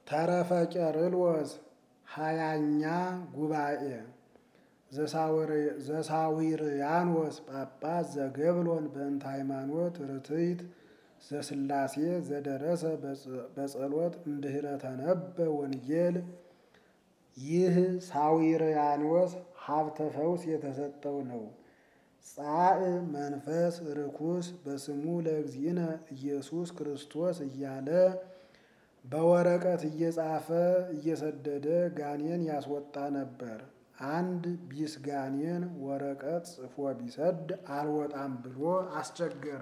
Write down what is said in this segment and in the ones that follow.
ተረፈ ቄርሎስ ሃያኛ ጉባኤ ዘሳዊርያኖስ ጳጳስ ዘገብሎን በእንተ ሃይማኖት ርትዕት ዘስላሴ ዘደረሰ በጸሎት እምድኅረ ተነበ ወንጌል። ይህ ሳዊርያኖስ ሀብተ ፈውስ የተሰጠው ነው። ጻእ መንፈስ ርኩስ በስሙ ለእግዚእነ ኢየሱስ ክርስቶስ እያለ በወረቀት እየጻፈ እየሰደደ ጋኔን ያስወጣ ነበር። አንድ ቢስ ጋኔን ወረቀት ጽፎ ቢሰድ አልወጣም ብሎ አስቸገረ።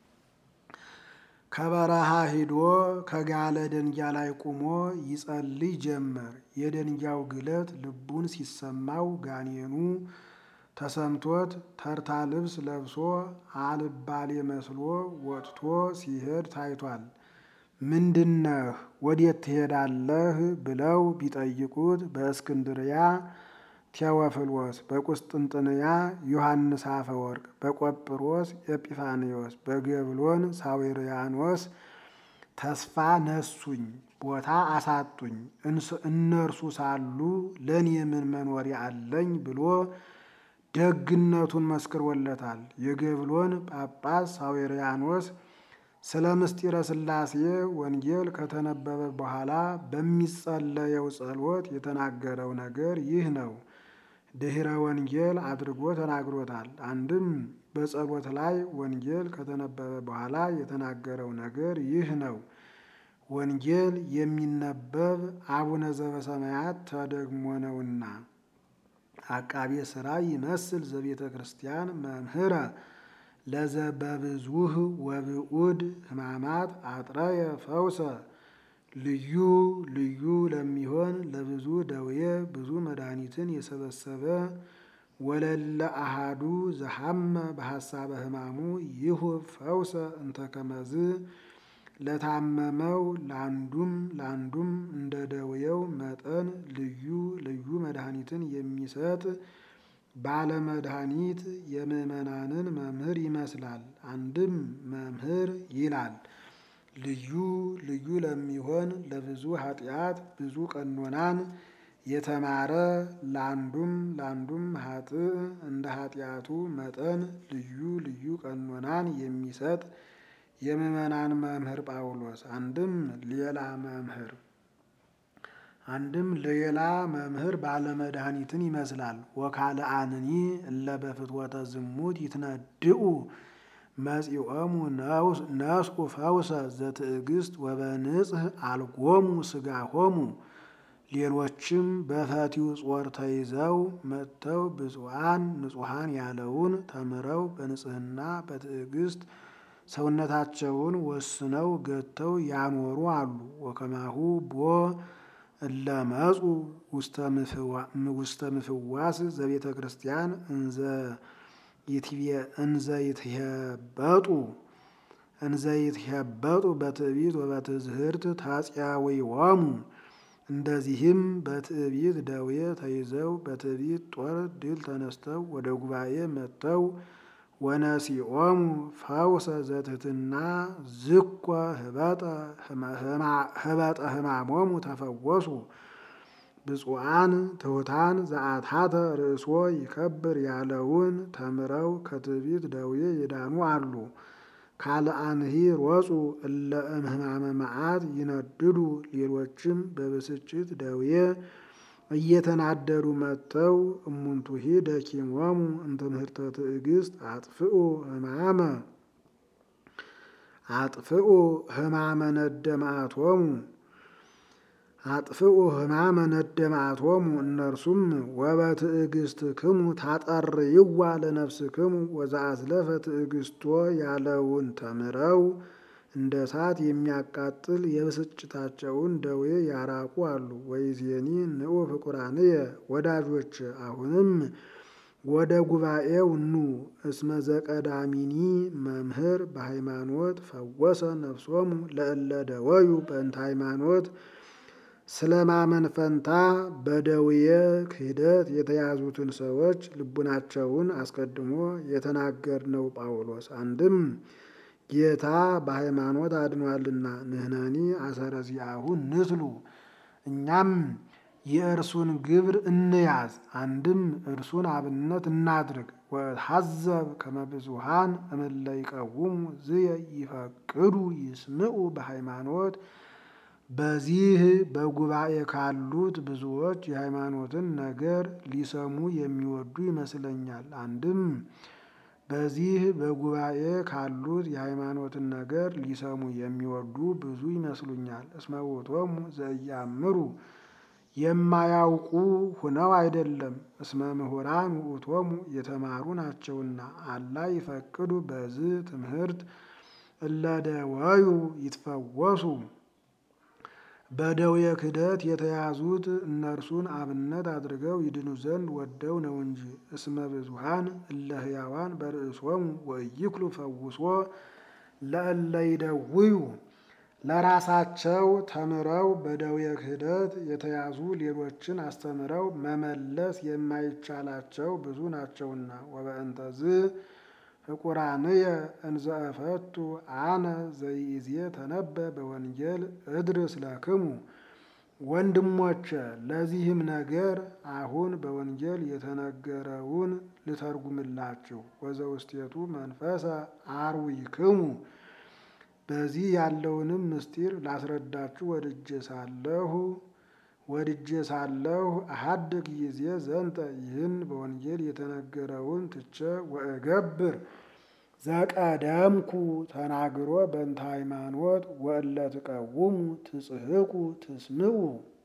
ከበረሃ ሂዶ ከጋለ ደንጊያ ላይ ቁሞ ይጸልይ ጀመር። የደንጊያው ግለት ልቡን ሲሰማው ጋኔኑ ተሰምቶት ተርታ ልብስ ለብሶ አልባሌ መስሎ ወጥቶ ሲሄድ ታይቷል። ምንድነህ? ወዴት ትሄዳለህ? ብለው ቢጠይቁት በእስክንድርያ ቴዎፍሎስ፣ በቁስጥንጥንያ ዮሐንስ አፈወርቅ፣ በቆጵሮስ ኤጲፋንዮስ፣ በገብሎን ሳዊርያኖስ ተስፋ ነሱኝ፣ ቦታ አሳጡኝ፣ እነርሱ ሳሉ ለእኔ ምን መኖሪያ አለኝ ብሎ ደግነቱን መስክሮለታል። የገብሎን ጳጳስ ሳዊርያኖስ ስለ ምስጢረ ሥላሴ ወንጌል ከተነበበ በኋላ በሚጸለየው ጸሎት የተናገረው ነገር ይህ ነው። ድኅረ ወንጌል አድርጎ ተናግሮታል። አንድም በጸሎት ላይ ወንጌል ከተነበበ በኋላ የተናገረው ነገር ይህ ነው። ወንጌል የሚነበብ አቡነ ዘበሰማያት ተደግሞ ነውና አቃቤ ሥራ ይመስል ዘቤተ ክርስቲያን መምህረ ለዘበብዙህ ወብዑድ ሕማማት አጥረየ ፈውሰ ልዩ ልዩ ለሚሆን ለብዙ ደዌ ብዙ መድኃኒትን የሰበሰበ ወለለ አሃዱ ዘሐመ በሐሳበ ሕማሙ ይሁብ ፈውሰ እንተ ከመዝ ለታመመው ለአንዱም ለአንዱም እንደ ደዌው መጠን ልዩ ልዩ መድኃኒትን የሚሰጥ ባለመድኃኒት የምዕመናንን መምህር ይመስላል። አንድም መምህር ይላል። ልዩ ልዩ ለሚሆን ለብዙ ኃጢአት ብዙ ቀኖናን የተማረ ለአንዱም ለአንዱም ኃጥእ እንደ ኃጢአቱ መጠን ልዩ ልዩ ቀኖናን የሚሰጥ የምዕመናን መምህር ጳውሎስ አንድም ሌላ መምህር አንድም ሌላ መምህር ባለመድኃኒትን ይመስላል። ወካልአንኒ እለ በፍትወተ ዝሙት ይትነድኡ መጺኦሙ ነስኡ ፈውሰ ዘትዕግስት ወበንጽህ አልጎሙ ሥጋሆሙ። ሌሎችም በፈቲው ጾር ተይዘው መጥተው ብፁዓን ንጹሐን ያለውን ተምረው በንጽህና በትዕግስት ሰውነታቸውን ወስነው ገተው ያኖሩ አሉ። ወከማሁ ቦ እለ መጹ ውስተ ምፍዋስ ዘቤተ ክርስቲያን እንዘ ይትሄበጡ እንዘ ይትሄበጡ በትዕቢት ወበትዝህርት ታጽያዊዎሙ። እንደዚህም በትዕቢት ደዌ ተይዘው በትዕቢት ጦር ድል ተነስተው ወደ ጉባኤ መጥተው ወነሲኦሙ ፈውሰ ዘትሕትና ዝኮ ህበጠ ሕማሞሙ ተፈወሱ። ብፁዓን ትሑታን ዘአትሐተ ርእሶ ይከብር ያለውን ተምረው ከትዕቢት ደዌ የዳኑ አሉ። ካልአንሂ ሮጹ እለ እምሕማመ መዓት ይነድዱ። ሌሎችም በብስጭት ደዌ እየተናደዱ መጥተው እሙንቱሂ ደኪሞሙ እምትምህርተ ትዕግስት አጥፍኡ ሕማመ አጥፍኡ ሕማመ ነደ መዓቶሙ አጥፍኡ ሕማመ ነደ መዓቶሙ። እነርሱም ወበትዕግስትክሙ ታጠርይዋ ለነፍስክሙ ወዘአዝለፈ ትዕግስቶ ያለውን ተምረው እንደ እሳት የሚያቃጥል የብስጭታቸውን ደዌ ያራቁ አሉ። ወይዜኒ ንዑ ፍቁራንየ ወዳጆች አሁንም ወደ ጉባኤው ኑ። እስመ ዘቀዳሚኒ መምህር በሃይማኖት ፈወሰ ነፍሶሙ ለእለ ደወዩ በእንተ ሃይማኖት ስለ ማመን ፈንታ በደዌየ ክህደት የተያዙትን ሰዎች ልቡናቸውን አስቀድሞ የተናገርነው ጳውሎስ አንድም ጌታ በሃይማኖት አድኗልና ንሕነኒ አሰረ ዚአሁ ንትሉ እኛም የእርሱን ግብር እንያዝ፣ አንድም እርሱን አብነት እናድርግ። ወሐዘብ ከመ ብዙኃን እምእለ ይቀውሙ ዝየ ይፈቅዱ ይስምዑ በሃይማኖት በዚህ በጉባኤ ካሉት ብዙዎች የሃይማኖትን ነገር ሊሰሙ የሚወዱ ይመስለኛል። አንድም በዚህ በጉባኤ ካሉት የሃይማኖትን ነገር ሊሰሙ የሚወዱ ብዙ ይመስሉኛል። እስመ ውእቶሙ ዘኢያእምሩ የማያውቁ ሁነው አይደለም፣ እስመ ምሁራን ውእቶሙ የተማሩ ናቸውና። አላ ይፈቅዱ በዚህ ትምህርት እለ ደወዩ ይትፈወሱ በደዌ ክህደት የተያዙት እነርሱን አብነት አድርገው ይድኑ ዘንድ ወደው ነው እንጂ። እስመ ብዙኃን እለ ሕያዋን በርእሶሙ ወኢይክሉ ፈውሶ ለእለ ይደውዩ ለራሳቸው ተምረው በደዌ ክህደት የተያዙ ሌሎችን አስተምረው መመለስ የማይቻላቸው ብዙ ናቸውና። ወበእንተዝ ፍቁራንየ እንዘ እፈቱ አነ ዘኢዜ ተነበ በወንጌል እድርስ ለክሙ። ወንድሞቼ ለዚህም ነገር አሁን በወንጌል የተነገረውን ልተርጉምላችሁ። ወዘውስቴቱ መንፈሰ አርዊክሙ በዚህ ያለውንም ምስጢር ላስረዳችሁ ወድጄ ሳለሁ ወድጄ ሳለሁ አሐድግ ጊዜ ዘንተ ይህን በወንጌል የተነገረውን ትቼ ወእገብር ዘቀደምኩ ተናግሮ በእንተ ሃይማኖት ወእለ ትቀውሙ ትጽሕቁ ትስምዑ።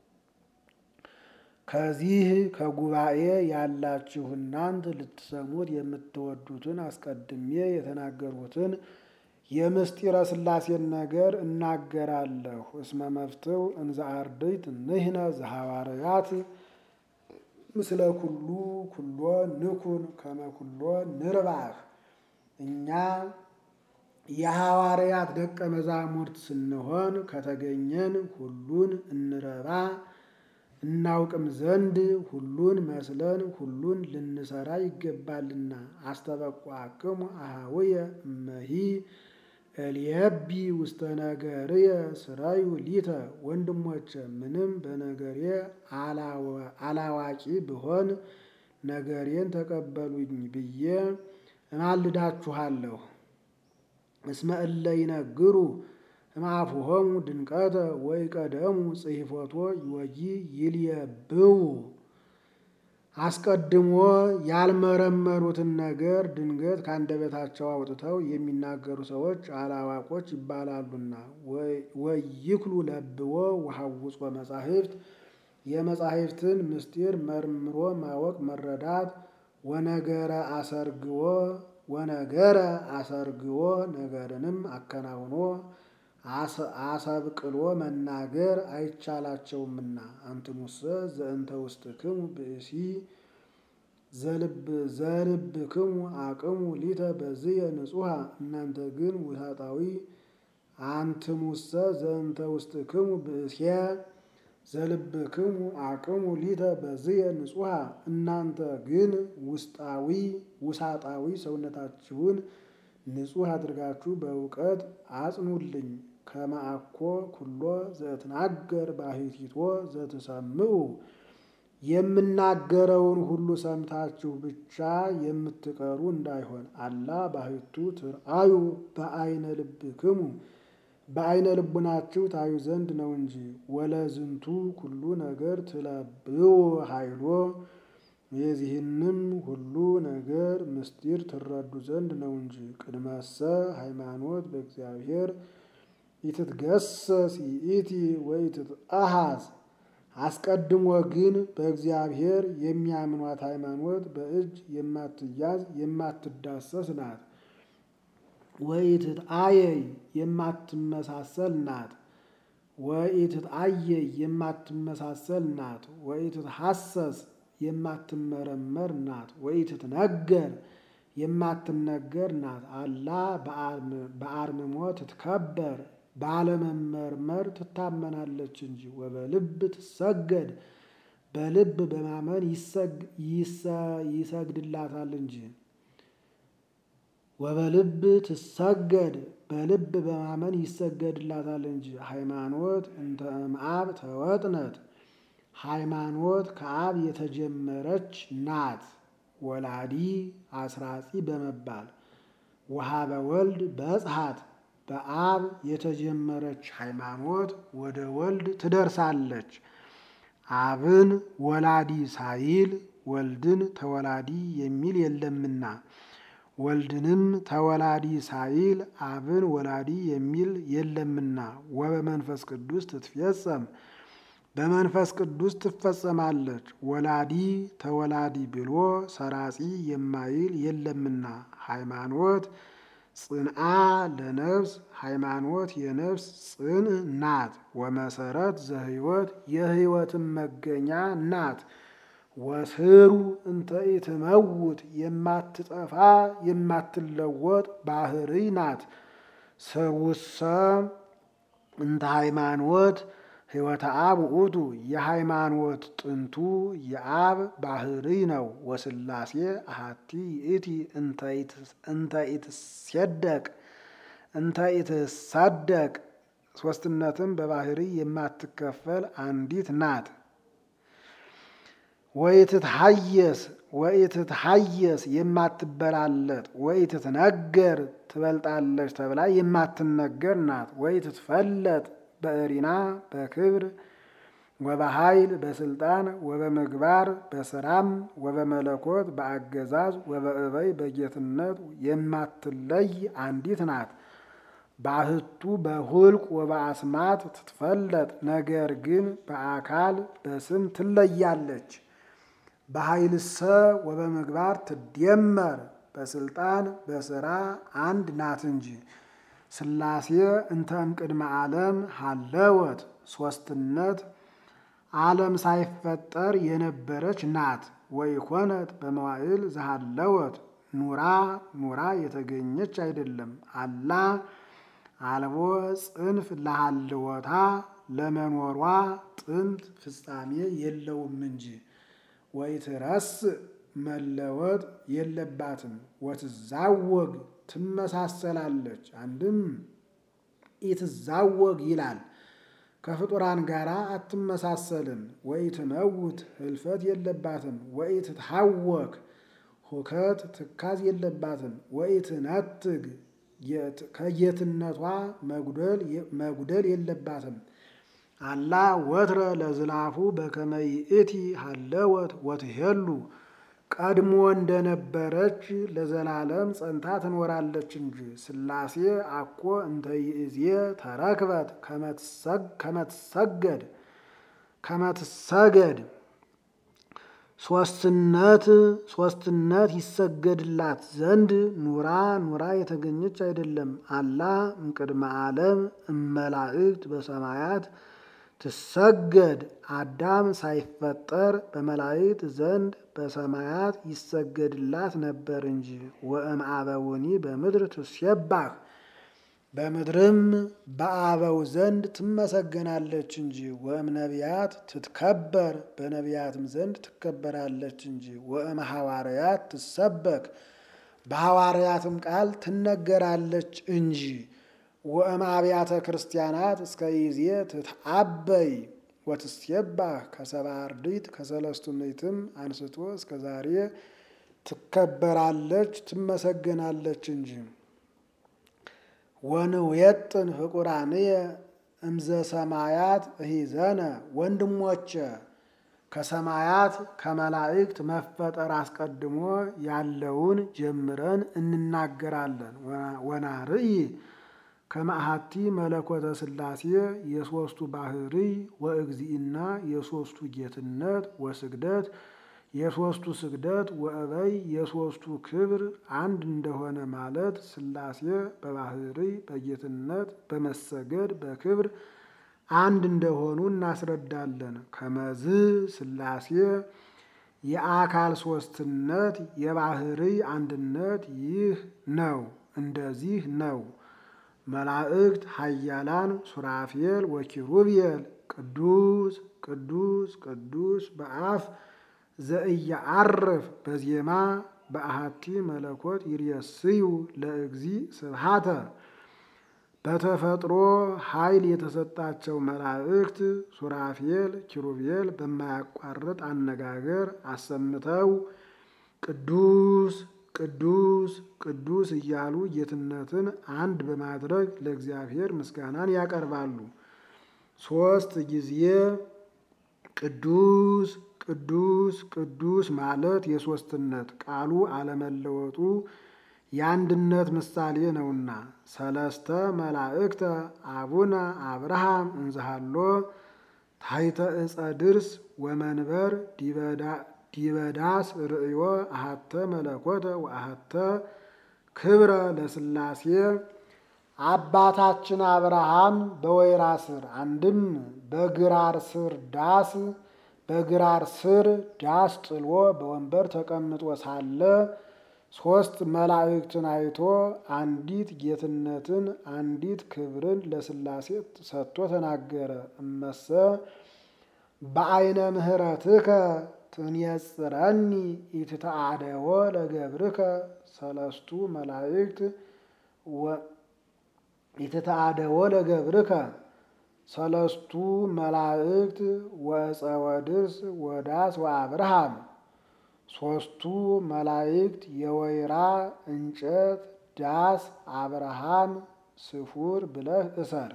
ከዚህ ከጉባኤ ያላችሁ እናንት ልትሰሙት የምትወዱትን አስቀድሜ የተናገሩትን የምስጢረ ሥላሴን ነገር እናገራለሁ። እስመ መፍትው እንዘ አርድእት ንሕነ ዘሐዋርያት ምስለ ኩሉ ኩሎ ንኩን ከመ ኩሎ ንርባሕ። እኛ የሐዋርያት ደቀ መዛሙርት ስንሆን ከተገኘን ሁሉን እንረባ እናውቅም ዘንድ ሁሉን መስለን ሁሉን ልንሰራ ይገባልና። አስተበቋክሙ አኀውየ እመሂ እልየቢ ውስተ ነገርየ ስራዩ ሊተ። ወንድሞቼ ምንም በነገሬ አላዋቂ ብሆን ነገሬን ተቀበሉኝ ብዬ እማልዳችኋለሁ። እስመ እለ ይነግሩ እምአፉሆሙ ድንቀተ ወይቀደሙ ጽሕፈቶ ይወጊ ይልየብው። አስቀድሞ ያልመረመሩትን ነገር ድንገት ከአንደበታቸው አውጥተው የሚናገሩ ሰዎች አላዋቆች ይባላሉና። ወይክሉ ለብዎ ወሐውጾ መጻሕፍት የመጻሕፍትን ምስጢር መርምሮ ማወቅ መረዳት። ወነገረ አሰርግዎ ወነገረ አሰርግዎ ነገርንም አከናውኖ አሰብቅሎ መናገር አይቻላቸውምና። አንትሙሰ ዘእንተ ውስጥክሙ ብእሲ ዘልብክሙ አቅሙ ሊተ በዝየ ንጹሐ። እናንተ ግን ውሳጣዊ አንትሙሰ ዘእንተ ውስጥክሙ ብእሴ ዘልብክሙ አቅሙ ሊተ በዝየ ንጹሐ። እናንተ ግን ውስጣዊ ውሳጣዊ ሰውነታችሁን ንጹሕ አድርጋችሁ በእውቀት አጽኑልኝ። ከመ አኮ ኩሎ ዘእትናገር ባሕቲቶ ዘትሰምዑ የምናገረውን ሁሉ ሰምታችሁ ብቻ የምትቀሩ እንዳይሆን። አላ ባሕቱ ትርአዩ በአይነ ልብክሙ በአይነ ልቡናችሁ ታዩ ዘንድ ነው እንጂ። ወለዝንቱ ኩሉ ነገር ትለብዎ ኃይሎ የዚህንም ሁሉ ነገር ምስጢር ትረዱ ዘንድ ነው እንጂ። ቅድመሰ ሃይማኖት በእግዚአብሔር ኢትትገሰስ ይእቲ ወኢትትአሐዝ አስቀድሞ ግን በእግዚአብሔር የሚያምኗት ሃይማኖት በእጅ የማትያዝ የማትዳሰስ ናት። ወኢትትአየይ የማትመሳሰል ናት። ወኢትትአየይ የማትመሳሰል ናት። ወኢትትሐሰስ የማትመረመር ናት። ወኢትትነገር የማትነገር ናት። አላ በአርምሞ ትትከበር ባለመመርመር ትታመናለች እንጂ። ወበልብ ትሰገድ በልብ በማመን ይሰግድላታል እንጂ። ወበልብ ትሰገድ በልብ በማመን ይሰገድላታል እንጂ። ሃይማኖት እንተ እምአብ ተወጥነት ሃይማኖት ከአብ የተጀመረች ናት። ወላዲ አስራጺ በመባል ወሀበ ወልድ በጽሐት በአብ የተጀመረች ሃይማኖት ወደ ወልድ ትደርሳለች። አብን ወላዲ ሳይል ወልድን ተወላዲ የሚል የለምና ወልድንም ተወላዲ ሳይል አብን ወላዲ የሚል የለምና ወበመንፈስ ቅዱስ ትትፌጸም በመንፈስ ቅዱስ ትፈጸማለች። ወላዲ ተወላዲ ብሎ ሰራጺ የማይል የለምና ሃይማኖት ጽንአ ለነፍስ ሃይማኖት የነፍስ ጽን ናት። ወመሰረት ዘህይወት የህይወትን መገኛ ናት። ወስሩ እንተ ኢትመውት የማትጠፋ የማትለወጥ ባህሪ ናት። ስሩሰ እንተ ሃይማኖት ህይወተ አብ ውእቱ የሃይማኖት ጥንቱ የአብ ባህሪ ነው። ወስላሴ አሃቲ ይእቲ እንተ ኢትሴደቅ እንተ ኢትሳደቅ ሶስትነትም በባህሪ የማትከፈል አንዲት ናት። ወኢትትሐየስ ወኢትትሐየስ የማትበላለጥ ወኢትትነገር ትበልጣለች ተብላ የማትነገር ናት። ወኢትትፈለጥ በእሪና በክብር ወበኃይል በስልጣን ወበምግባር በስራም ወበመለኮት በአገዛዝ ወበእበይ በጌትነት የማትለይ አንዲት ናት። ባህቱ በሁልቅ ወበአስማት ትትፈለጥ ነገር ግን በአካል በስም ትለያለች። በኃይልሰ ወበምግባር ትደመር በስልጣን በስራ አንድ ናት እንጂ። ስላሴ እንተ እምቅድመ ዓለም ሀለወት ሶስትነት ዓለም ሳይፈጠር የነበረች ናት። ወይኮነት በመዋዕል ዘሃለወት ኑራ ኑራ የተገኘች አይደለም። አላ አልቦ ጽንፍ ለሃልወታ ለመኖሯ ጥንት ፍጻሜ የለውም እንጂ። ወይትረስ መለወጥ የለባትም። ወትዛወግ ትመሳሰላለች። አንድም ኢትዛወግ ይላል ከፍጡራን ጋር አትመሳሰልም። ወኢትመውት ህልፈት የለባትም። ወኢትትሐወክ ሁከት ትካዝ የለባትም። ወኢትነትግ ከጌትነቷ መጉደል የለባትም። አላ ወትረ ለዝላፉ በከመ ይእቲ ሀለወት ወትሄሉ ቀድሞ እንደነበረች ለዘላለም ጸንታ ትኖራለች እንጂ። ስላሴ አኮ እንተ ይእዜ ተረክበት ከመትሰገድ ከመትሰገድ ሶስትነት ሶስትነት ይሰገድላት ዘንድ ኑራ ኑራ የተገኘች አይደለም። አላ እምቅድመ ዓለም እመላእክት በሰማያት ትሰገድ አዳም ሳይፈጠር በመላእክት ዘንድ በሰማያት ይሰገድላት ነበር እንጂ። ወእም አበውኒ በምድር ትሴባህ በምድርም በአበው ዘንድ ትመሰገናለች እንጂ። ወእም ነቢያት ትትከበር በነቢያትም ዘንድ ትከበራለች እንጂ። ወእም ሐዋርያት ትሰበክ በሐዋርያትም ቃል ትነገራለች እንጂ። ወእም አብያተ ክርስቲያናት እስከ ይዜ ትትአበይ ወትሴባህ ከሰብአ አርድእት ከሰለስቱ ምዕትም አንስቶ እስከ ዛሬ ትከበራለች ትመሰገናለች እንጂ። ወንውየጥን ፍቁራንየ እምዘ ሰማያት እሂዘነ ወንድሞቼ ከሰማያት ከመላእክት መፈጠር አስቀድሞ ያለውን ጀምረን እንናገራለን። ወናርኢ ከማእሃቲ መለኮተ ሥላሴ የሦስቱ ባህሪ ወእግዚእና የሦስቱ ጌትነት ወስግደት የሦስቱ ስግደት ወእበይ የሦስቱ ክብር አንድ እንደሆነ ማለት ሥላሴ በባህሪ በጌትነት በመሰገድ በክብር አንድ እንደሆኑ እናስረዳለን። ከመዝ ሥላሴ የአካል ሦስትነት የባህሪ አንድነት ይህ ነው፣ እንደዚህ ነው። መላእክት ኃያላን ሱራፌል ወኪሩቤል ቅዱስ ቅዱስ ቅዱስ በአፍ ዘእያአርፍ በዜማ በአሃቲ መለኮት ይርየስዩ ለእግዚ ስብሃተ በተፈጥሮ ኃይል የተሰጣቸው መላእክት ሱራፌል፣ ኪሩቤል በማያቋርጥ አነጋገር አሰምተው ቅዱስ ቅዱስ ቅዱስ እያሉ ጌትነትን አንድ በማድረግ ለእግዚአብሔር ምስጋናን ያቀርባሉ። ሦስት ጊዜ ቅዱስ ቅዱስ ቅዱስ ማለት የሦስትነት ቃሉ አለመለወጡ የአንድነት ምሳሌ ነውና። ሰለስተ መላእክተ አቡነ አብርሃም እንዝሃሎ ታሕተ ዕፀ ድርስ ወመንበር ዲበዳስ ርእዮ አሃተ መለኮተ ወአሃተ ክብረ ለሥላሴ አባታችን አብርሃም በወይራ ስር አንድም በግራር ስር ዳስ በግራር ስር ዳስ ጥሎ በወንበር ተቀምጦ ሳለ ሦስት መላእክትን አይቶ አንዲት ጌትነትን አንዲት ክብርን ለሥላሴ ሰጥቶ ተናገረ። እመሰ በዐይነ ምሕረትከ ትንየጽረኒ ኢትተአደዎ ለገብርከ ሰለስቱ መላእክት ኢትተአደዎ ለገብርከ ሰለስቱ መላእክት ወዕፀ ወድርስ ወዳስ ወአብርሃም ሦስቱ መላእክት የወይራ እንጨት ዳስ አብርሃም ስፉር ብለህ እሰር።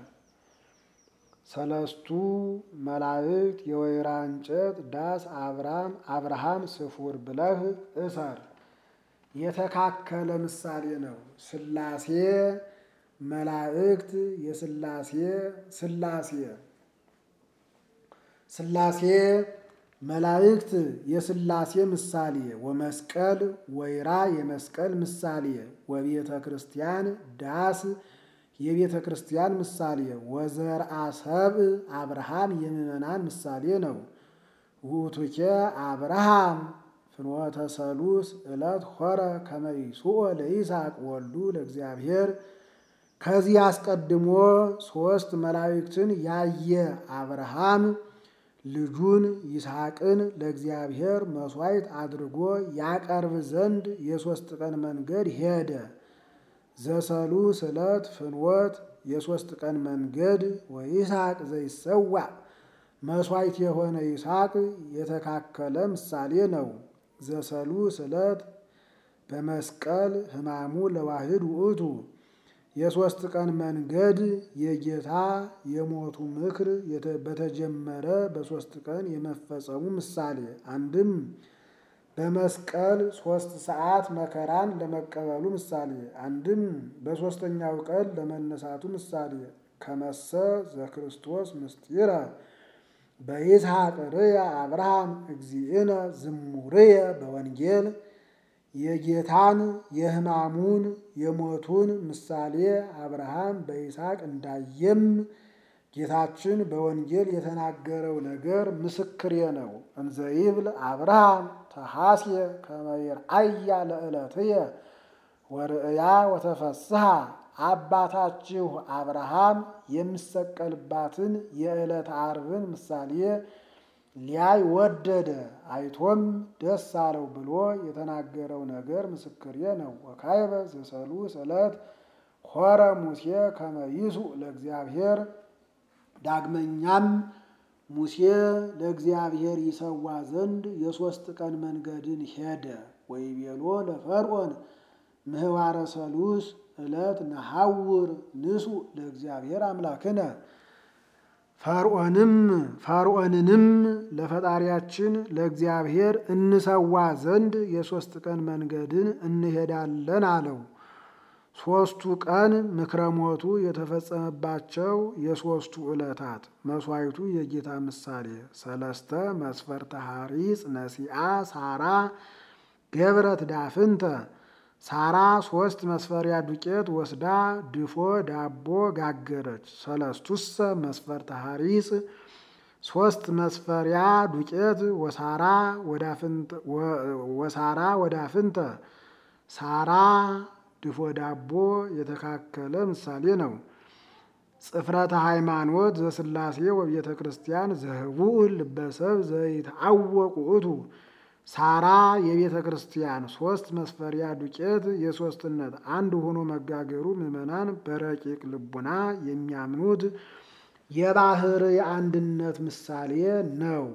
ሰለስቱ መላእክት የወይራ እንጨት ዳስ አብርሃም አብርሃም ስፉር ብለህ እሰር። የተካከለ ምሳሌ ነው። ሥላሴ መላእክት የሥላሴ ሥላሴ ሥላሴ መላእክት የሥላሴ ምሳሌ ወመስቀል ወይራ የመስቀል ምሳሌ ወቤተ ክርስቲያን ዳስ የቤተ ክርስቲያን ምሳሌ ወዘርአ ሰብእ አብርሃም የምዕመናን ምሳሌ ነው። ውእቱኬ አብርሃም ፍኖተ ሰሉስ ዕለት ሆረ ከመ ይስኦ ለይስሐቅ ወልዱ ለእግዚአብሔር ከዚህ አስቀድሞ ሦስት መላእክትን ያየ አብርሃም ልጁን ይስሐቅን ለእግዚአብሔር መሥዋዕት አድርጎ ያቀርብ ዘንድ የሦስት ቀን መንገድ ሄደ። ዘሰሉስ ዕለት ፍኖት የሦስት ቀን መንገድ ወይስሐቅ ዘይሰዋ መሥዋዕት የሆነ ይስሐቅ የተካከለ ምሳሌ ነው። ዘሰሉስ ዕለት በመስቀል ሕማሙ ለዋህድ ውእቱ የሦስት ቀን መንገድ የጌታ የሞቱ ምክር በተጀመረ በሦስት ቀን የመፈጸሙ ምሳሌ አንድም በመስቀል ሦስት ሰዓት መከራን ለመቀበሉ ምሳሌ አንድም በሦስተኛው ቀን ለመነሳቱ ምሳሌ ከመሰ ዘክርስቶስ ምስጢረ በይስሐቅ ርየ አብርሃም እግዚእነ ዝሙርየ በወንጌል የጌታን የሕማሙን የሞቱን ምሳሌ አብርሃም በይስሐቅ እንዳየም ጌታችን በወንጌል የተናገረው ነገር ምስክሬ ነው። እንዘይብል አብርሃም ተሐስየ ከመ ይርአያ ለዕለትየ ወርእያ ወተፈስሐ አባታችሁ አብርሃም የሚሰቀልባትን የዕለት ዓርብን ምሳሌ ሊያይ ወደደ፣ አይቶም ደስ አለው ብሎ የተናገረው ነገር ምስክሬ ነው። ወካዕበ ዘሰሉስ ዕለት ሖረ ሙሴ ከመ ይሱዕ ለእግዚአብሔር ዳግመኛም ሙሴ ለእግዚአብሔር ይሰዋ ዘንድ የሦስት ቀን መንገድን ሄደ። ወይቤሎ ለፈርዖን ምህዋረ ሰሉስ ዕለት ነሐውር ንሱእ ለእግዚአብሔር አምላክነ ፈርዖንም ፈርዖንንም ለፈጣሪያችን ለእግዚአብሔር እንሰዋ ዘንድ የሦስት ቀን መንገድን እንሄዳለን አለው። ሦስቱ ቀን ምክረ ሞቱ የተፈጸመባቸው የሦስቱ ዕለታት መሥዋዕቱ የጌታ ምሳሌ ሰለስተ መስፈርተ ሐሪጽ ነሲአ ሳራ ገብረት ዳፍንተ ሳራ ሦስት መስፈሪያ ዱቄት ወስዳ ድፎ ዳቦ ጋገረች። ሰለስቱሰ መስፈርተ ሐሪጽ ሦስት መስፈሪያ ዱቄት ወሳራ ወዳፍንተ ሳራ ድፎ ዳቦ የተካከለ ምሳሌ ነው። ጽፍረተ ሃይማኖት ዘሥላሴ ወቤተ ክርስቲያን ዘህቡእ ልበሰብ ዘይትዐወቅ ውእቱ ሳራ የቤተ ክርስቲያን ሶስት መስፈሪያ ዱቄት የሶስትነት አንድ ሆኖ መጋገሩ ምዕመናን በረቂቅ ልቡና የሚያምኑት የባህር የአንድነት ምሳሌ ነው።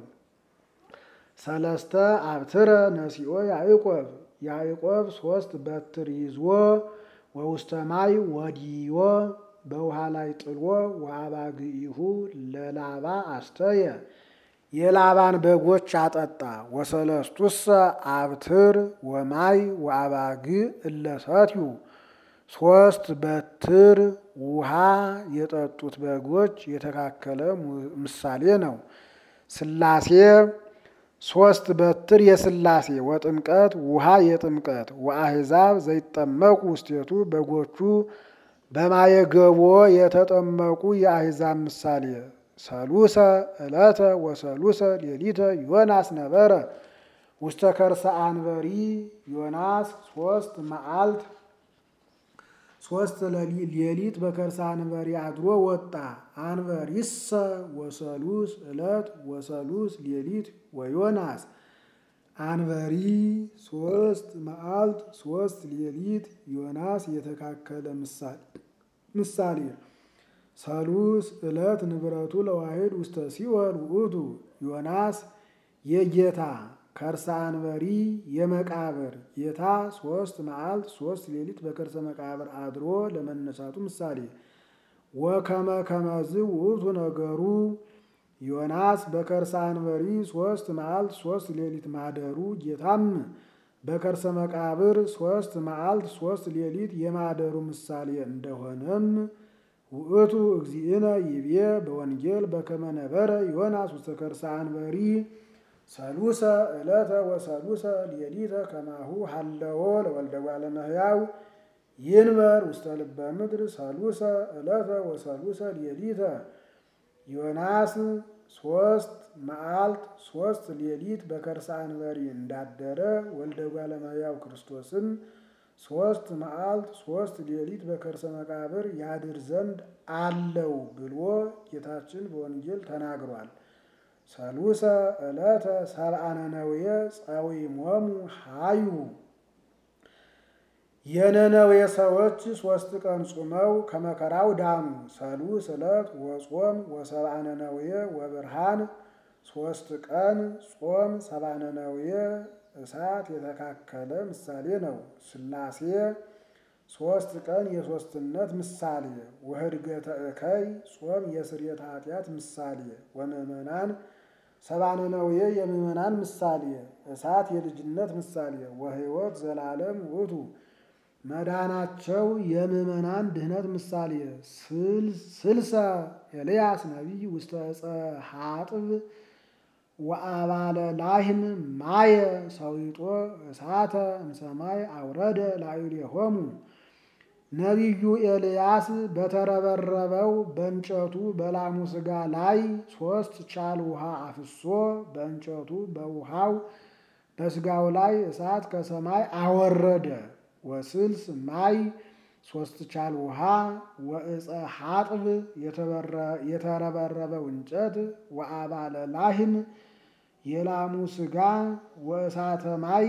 ሰለስተ አብትረ ነሲኦ ያዕቆብ ያዕቆብ ሶስት በትር ይዞ ወውስተ ማይ ወዲዮ በውሃ ላይ ጥሎ ወአባግኢሁ ለላባ አስተየ የላባን በጎች አጠጣ። ወሰለስቱሰ አብትር ወማይ ወአባግ እለሰትዩ ሶስት በትር ውሃ የጠጡት በጎች የተካከለ ምሳሌ ነው። ስላሴ ሶስት በትር የስላሴ ወጥምቀት ውሃ የጥምቀት ወአሕዛብ ዘይጠመቁ ውስቴቱ በጎቹ በማየገቦ የተጠመቁ የአሕዛብ ምሳሌ ሰሉሰ ዕለተ ወሰሉሰ ሌሊተ ዮናስ ነበረ ውስተ ከርሰ አንበሪ ዮናስ ሶስት መዓልት ሶስት ሌሊት በከርሰ አንበሪ አድሮ ወጣ። አንበሪሰ ወሰሉስ ዕለት ወሰሉስ ሌሊት ወዮናስ አንበሪ ሶስት መዓልት ሶስት ሌሊት ዮናስ የተካከለ ምሳሌ ሰሉስ ዕለት ንብረቱ ለዋሂድ ውስተ ሲኦል ውእቱ ዮናስ የጌታ ከርሰ አንበሪ የመቃብር ጌታ ሶስት መዓልት ሶስት ሌሊት በከርሰ መቃብር አድሮ ለመነሳቱ ምሳሌ ወከመ ከመዝ ውእቱ ነገሩ ዮናስ በከርሰ አንበሪ ሶስት መዓልት ሶስት ሌሊት ማደሩ ጌታም በከርሰ መቃብር ሶስት መዓልት ሶስት ሌሊት የማደሩ ምሳሌ እንደሆነም ውእቱ እግዚእነ ይቤ በወንጌል በከመ ነበረ ዮናስ ውስተ ከርሰ አንበሪ ሰሉሰ ዕለተ ወሰሉሰ ሌሊተ ከማሁ ሀለዎ ለወልደ እጓለ እመሕያው ይንበር ውስተ ልበ ምድር ሰሉሰ ዕለተ ወሰሉሰ ሌሊተ ዮናስ ሶስት መዓልት ሶስት ሌሊት በከርሰ አንበሪ እንዳደረ ወልደ እጓለ እመሕያው ክርስቶስም ሶስት መዓልት ሶስት ሌሊት በከርሰ መቃብር ያድር ዘንድ አለው ብሎ ጌታችን በወንጌል ተናግሯል። ሰሉሰ ዕለተ ሰብአ ነነዌ ጸዊሞሙ ሀዩ የነነዌ ሰዎች ሶስት ቀን ጾመው ከመከራው ዳኑ። ሰሉስ ዕለት ወጾም ወሰብአ ነነዌ ወብርሃን ሶስት ቀን ጾም ሰብአ ነነዌ እሳት የተካከለ ምሳሌ ነው። ስላሴ ሶስት ቀን የሶስትነት ምሳሌ ወህድገተ እከይ ጾም የስርየተ ኃጢአት ምሳሌ ወምእመናን ሰብአ ነነዌ የምእመናን ምሳሌ እሳት የልጅነት ምሳሌ ወሕይወት ዘላለም ውእቱ መዳናቸው የምእመናን ድህነት ምሳሌ ስልሰ ኤልያስ ነቢይ ውስተ ዕፀ ሐጥብ ወአባለ ላህም ማየ ሰዊጦ እሳተ እምሰማይ አውረደ ላዕሌሆሙ ነቢዩ ኤልያስ በተረበረበው በእንጨቱ በላሙ ሥጋ ላይ ሶስት ቻል ውሃ አፍሶ በእንጨቱ በውሃው በሥጋው ላይ እሳት ከሰማይ አወረደ። ወስልስ ማይ ሶስት ቻል ውሃ ወዕፀ ሐጥብ የተረበረበው እንጨት ወአባለ ላህም የላሙ ሥጋ ወእሳተ ማይ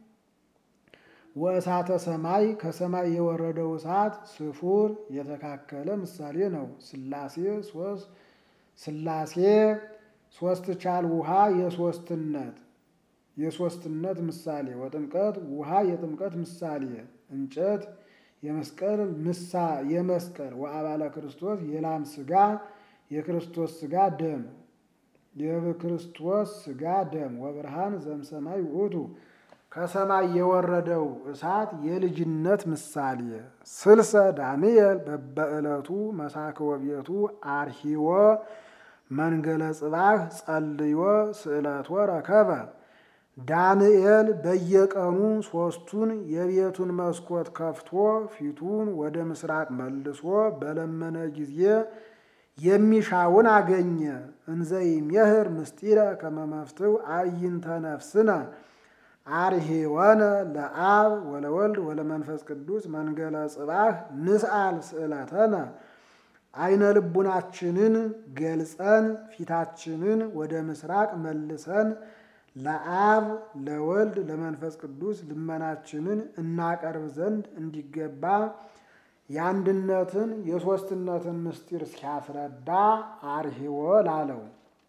ወእሳተ ሰማይ ከሰማይ የወረደው እሳት ስፉር የተካከለ ምሳሌ ነው። ስላሴ ሶስት ስላሴ ሶስት ቻል ውሃ የሶስትነት የሶስትነት ምሳሌ ወጥምቀት ውሃ የጥምቀት ምሳሌ እንጨት የመስቀል ምሳ የመስቀል ወአባለ ክርስቶስ የላም ሥጋ የክርስቶስ ሥጋ ደም የክርስቶስ ሥጋ ደም ወብርሃን ዘምሰማይ ውእቱ ከሰማይ የወረደው እሳት የልጅነት ምሳሌ ስልሰ ዳንኤል በበዕለቱ መሳክወ ቤቱ አርሂዎ መንገለ ጽባህ ጸልዮ ስዕለቶ ረከበ ዳንኤል በየቀኑ ሶስቱን የቤቱን መስኮት ከፍቶ ፊቱን ወደ ምስራቅ መልሶ በለመነ ጊዜ የሚሻውን አገኘ። እንዘይሜህር ምስጢረ ከመመፍትው አዕይንተ ነፍስነ አርሄወነ ለአብ ወለወልድ ወለመንፈስ ቅዱስ መንገለ ጽባህ ንስአል ስዕለተነ አይነ ልቡናችንን ገልጸን ፊታችንን ወደ ምስራቅ መልሰን ለአብ ለወልድ ለመንፈስ ቅዱስ ልመናችንን እናቀርብ ዘንድ እንዲገባ የአንድነትን የሦስትነትን ምስጢር ሲያስረዳ አርሂዎ ላለው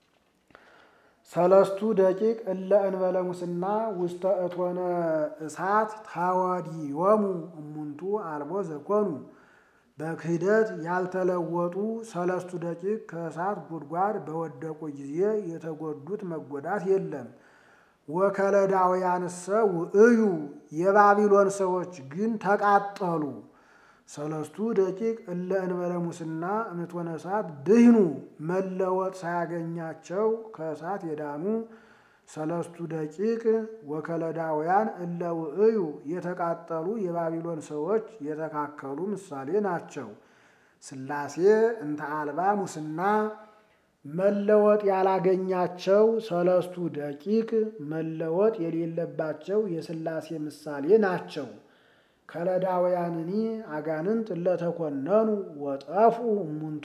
ሰለስቱ ደቂቅ እለ እንበለ ሙስና ውስተ እቶነ እሳት ታወዲዮሙ እሙንቱ አልቦ ዘኮኑ በክህደት ያልተለወጡ ሰለስቱ ደቂቅ ከእሳት ጉድጓድ በወደቁ ጊዜ የተጎዱት መጎዳት የለም። ወከለዳውያንሰ ውእዩ የባቢሎን ሰዎች ግን ተቃጠሉ። ሰለስቱ ደቂቅ እለ እንበለ ሙስና እምትወነ እሳት ድህኑ መለወጥ ሳያገኛቸው ከእሳት የዳኑ ሰለስቱ ደቂቅ ወከለዳውያን እለ ውእዩ የተቃጠሉ የባቢሎን ሰዎች የተካከሉ ምሳሌ ናቸው። ሥላሴ እንተ አልባ ሙስና መለወጥ ያላገኛቸው ሰለስቱ ደቂቅ መለወጥ የሌለባቸው የሥላሴ ምሳሌ ናቸው። ከለዳውያንኒ አጋንንት እለተኮነኑ ወጠፉ እሙንቱ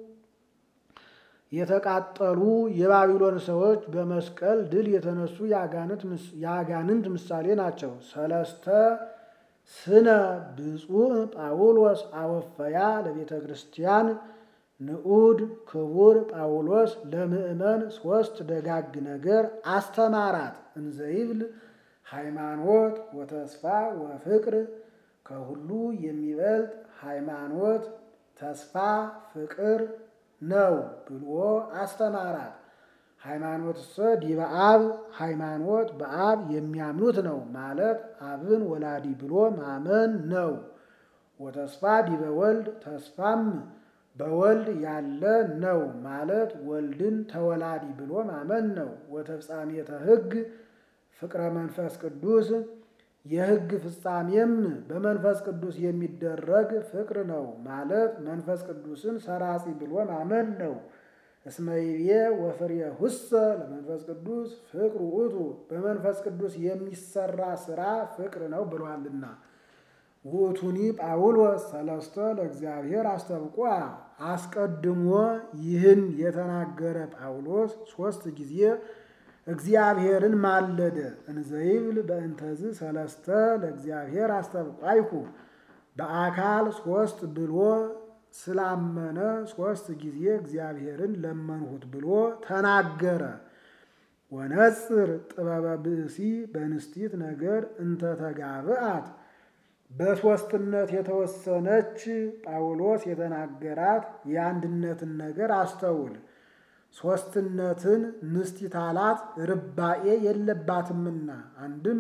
የተቃጠሉ የባቢሎን ሰዎች በመስቀል ድል የተነሱ የአጋንንት ምሳሌ ናቸው። ሰለስተ ስነ ብፁዕ ጳውሎስ አወፈያ ለቤተ ክርስቲያን ንዑድ ክቡር ጳውሎስ ለምእመን ሦስት ደጋግ ነገር አስተማራት። እንዘይብል ሃይማኖት ወተስፋ ወፍቅር ከሁሉ የሚበልጥ ሃይማኖት፣ ተስፋ፣ ፍቅር ነው ብሎ አስተማራት። ሃይማኖትሰ ዲበ አብ ሃይማኖት በአብ የሚያምኑት ነው ማለት አብን ወላዲ ብሎ ማመን ነው። ወተስፋ ዲበ ወልድ ተስፋም በወልድ ያለ ነው ማለት ወልድን ተወላዲ ብሎ ማመን ነው። ወተፍጻሜተ ሕግ ፍቅረ መንፈስ ቅዱስ የሕግ ፍጻሜም በመንፈስ ቅዱስ የሚደረግ ፍቅር ነው ማለት መንፈስ ቅዱስን ሰራጺ ብሎ ማመን ነው። እስመ ይቤ ወፍሬሁሰ ለመንፈስ ቅዱስ ፍቅር ውእቱ በመንፈስ ቅዱስ የሚሰራ ስራ ፍቅር ነው ብሏልና። ውእቱኒ ጳውሎስ ሰለስተ ለእግዚአብሔር አስተብቋ አስቀድሞ ይህን የተናገረ ጳውሎስ ሦስት ጊዜ እግዚአብሔርን ማለደ። እንዘይብል በእንተዝ ሰለስተ ለእግዚአብሔር አስተብቋይኩ በአካል ሦስት ብሎ ስላመነ ሦስት ጊዜ እግዚአብሔርን ለመንሁት ብሎ ተናገረ። ወነጽር ጥበበ ብእሲ በንስቲት ነገር እንተተጋብአት በሦስትነት የተወሰነች ጳውሎስ የተናገራት የአንድነትን ነገር አስተውል። ሦስትነትን ንስቲት አላት ርባኤ የለባትምና አንድም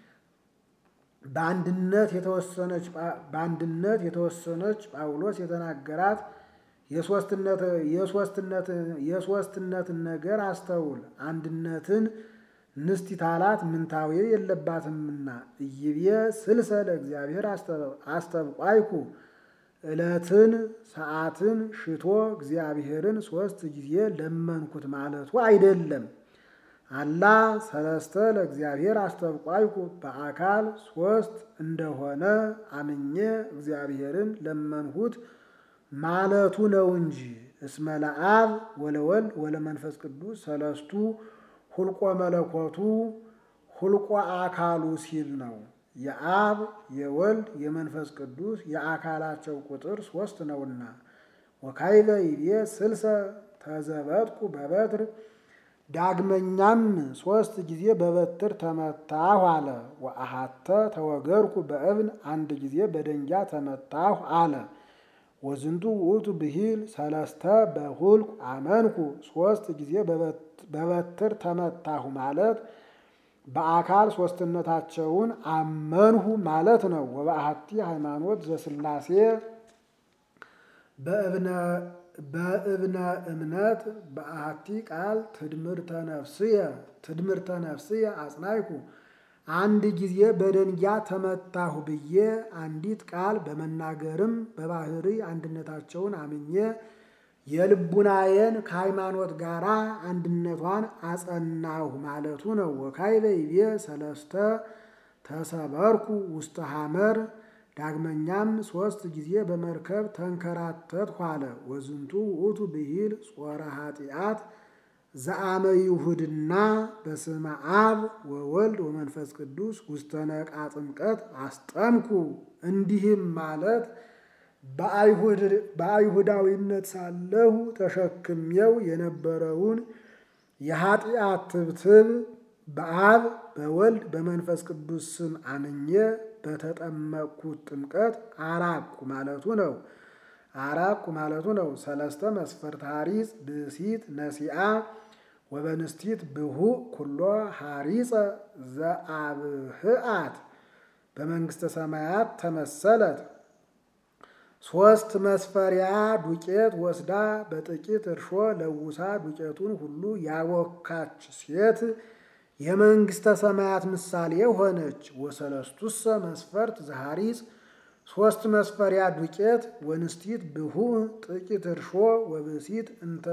በአንድነት የተወሰነች በአንድነት የተወሰነች ጳውሎስ የተናገራት የሦስትነትን ነገር አስተውል። አንድነትን ንስቲት አላት ምንታዌ የለባትምና እይቤ ስልሰ ለእግዚአብሔር አስተብቋይኩ ዕለትን ሰዓትን ሽቶ እግዚአብሔርን ሦስት ጊዜ ለመንኩት ማለቱ አይደለም። አላ ሰለስተ ለእግዚአብሔር አስተብቋይኩ በአካል ሦስት እንደሆነ አምኜ እግዚአብሔርን ለመንሁት ማለቱ ነው እንጂ። እስመ ለአብ ወለወልድ ወለመንፈስ ቅዱስ ሰለስቱ ሁልቆ መለኮቱ ሁልቆ አካሉ ሲል ነው። የአብ የወልድ የመንፈስ ቅዱስ የአካላቸው ቁጥር ሦስት ነውና። ወካይበ ይቤ ስልሰ ተዘበጥኩ በበትር ዳግመኛም ሦስት ጊዜ በበትር ተመታሁ አለ። ወአሃተ ተወገርኩ በእብን አንድ ጊዜ በደንጃ ተመታሁ አለ። ወዝንቱ ውእቱ ብሂል ሰለስተ በሁልቁ አመንኩ ሦስት ጊዜ በበትር ተመታሁ ማለት በአካል ሦስትነታቸውን አመንሁ ማለት ነው። ወበአሐቲ ሃይማኖት ዘሥላሴ በእብነ እምነት በአሐቲ ቃል ትድምርተ ነፍስየ ትድምርተ ነፍስየ አጽናይኩ አንድ ጊዜ በደንጊያ ተመታሁ ብዬ አንዲት ቃል በመናገርም በባህሪ አንድነታቸውን አምኜ የልቡናዬን ከሃይማኖት ጋር አንድነቷን አጸናሁ ማለቱ ነው። ወካይበ ይቤ ሰለስተ ተሰበርኩ ውስተ ሐመር ዳግመኛም ሦስት ጊዜ በመርከብ ተንከራተትሁ አለ። ወዝንቱ ውእቱ ብሂል ጾረ ኃጢአት ዘአመ ይሁድና በስመ አብ ወወልድ ወመንፈስ ቅዱስ ውስተ ነቃ ጥምቀት አስጠምኩ። እንዲህም ማለት በአይሁዳዊነት ሳለሁ ተሸክሜው የነበረውን የኃጢአት ትብትብ በአብ በወልድ በመንፈስ ቅዱስ ስም አምኜ በተጠመቅኩት ጥምቀት አራቁ ማለቱ ነው። አራቁ ማለቱ ነው። ሰለስተ መስፈርት ሐሪጽ ብእሲት ነሲአ ወበንስቲት ብሁእ ኩሎ ሐሪጸ ዘአብህአት በመንግሥተ ሰማያት ተመሰለት። ሶስት መስፈሪያ ዱቄት ወስዳ በጥቂት እርሾ ለውሳ ዱቄቱን ሁሉ ያቦካች ሴት የመንግሥተ ሰማያት ምሳሌ ሆነች። ወሰለስቱሰ መስፈርት ዘሐሪጽ ሶስት መስፈሪያ ዱቄት ወንስቲት ብሁእ ጥቂት እርሾ ወብእሲት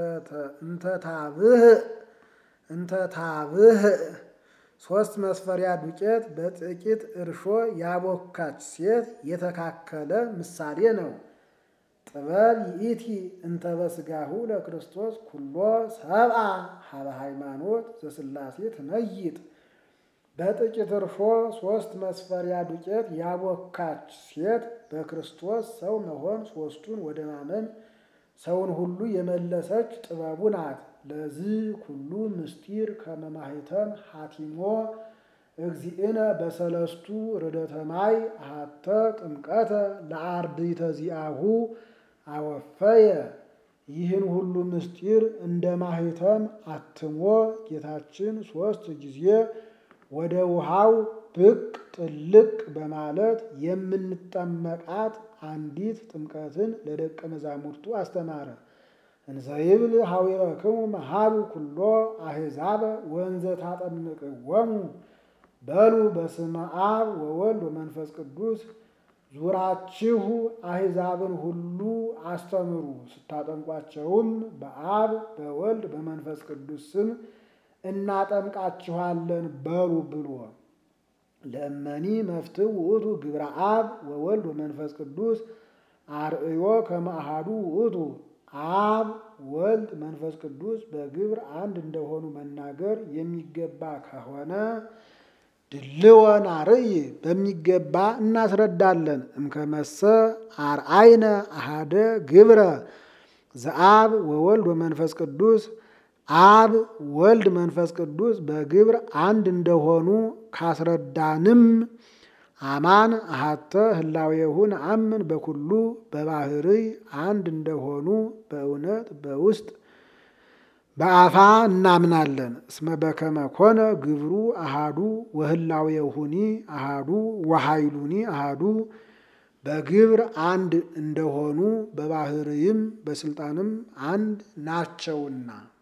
እንተታብህ ሶስት መስፈሪያ ዱቄት በጥቂት እርሾ ያቦካች ሴት የተካከለ ምሳሌ ነው። ጥበብ ይእቲ እንተ በሥጋሁ ለክርስቶስ ኩሎ ሰብአ ሀበ ሃይማኖት ዘሥላሴ ትመይጥ። በጥቂት እርሾ ሶስት መስፈሪያ ዱቄት ያቦካች ሴት በክርስቶስ ሰው መሆን ሶስቱን ወደ ማመን ሰውን ሁሉ የመለሰች ጥበቡ ናት። ለዚህ ኩሉ ምስጢር ከመማህተም ሐቲሞ እግዚእነ በሰለስቱ ርደተ ማይ አሐተ ጥምቀተ ለአርድእተ ዚአሁ አወፈየ። ይህን ሁሉ ምስጢር እንደ ማህተም አትሞ ጌታችን ሦስት ጊዜ ወደ ውሃው ብቅ ጥልቅ በማለት የምንጠመቃት አንዲት ጥምቀትን ለደቀ መዛሙርቱ አስተማረ። እንዘይብል ሐዊረክሙ መሃሉ ኩሎ አሕዛበ ወንዘ ታጠምቅዎሙ በሉ በስመ አብ ወወልድ ወመንፈስ ቅዱስ ዙራችሁ አሕዛብን ሁሉ አስተምሩ፣ ስታጠምቋቸውም በአብ በወልድ በመንፈስ ቅዱስ ስም እናጠምቃችኋለን በሉ ብሎ ለእመኒ መፍትው ውእቱ ግብረ አብ ወወልድ ወመንፈስ ቅዱስ አርእዮ ከመ አሐዱ ውእቱ አብ ወልድ መንፈስ ቅዱስ በግብር አንድ እንደሆኑ መናገር የሚገባ ከሆነ ድልወን አርእይ በሚገባ እናስረዳለን። እምከመሰ አርአይነ አሃደ ግብረ ዘአብ ወወልድ ወመንፈስ ቅዱስ አብ ወልድ መንፈስ ቅዱስ በግብር አንድ እንደሆኑ ካስረዳንም አማን አሃተ ህላዌሁ ነአምን በኩሉ በባህርይ አንድ እንደሆኑ በእውነት በውስጥ በአፋ እናምናለን። እስመ በከመ ኮነ ግብሩ አሃዱ ወህላዌሁኒ አሃዱ ወኃይሉኒ አሃዱ በግብር አንድ እንደሆኑ በባህርይም በስልጣንም አንድ ናቸውና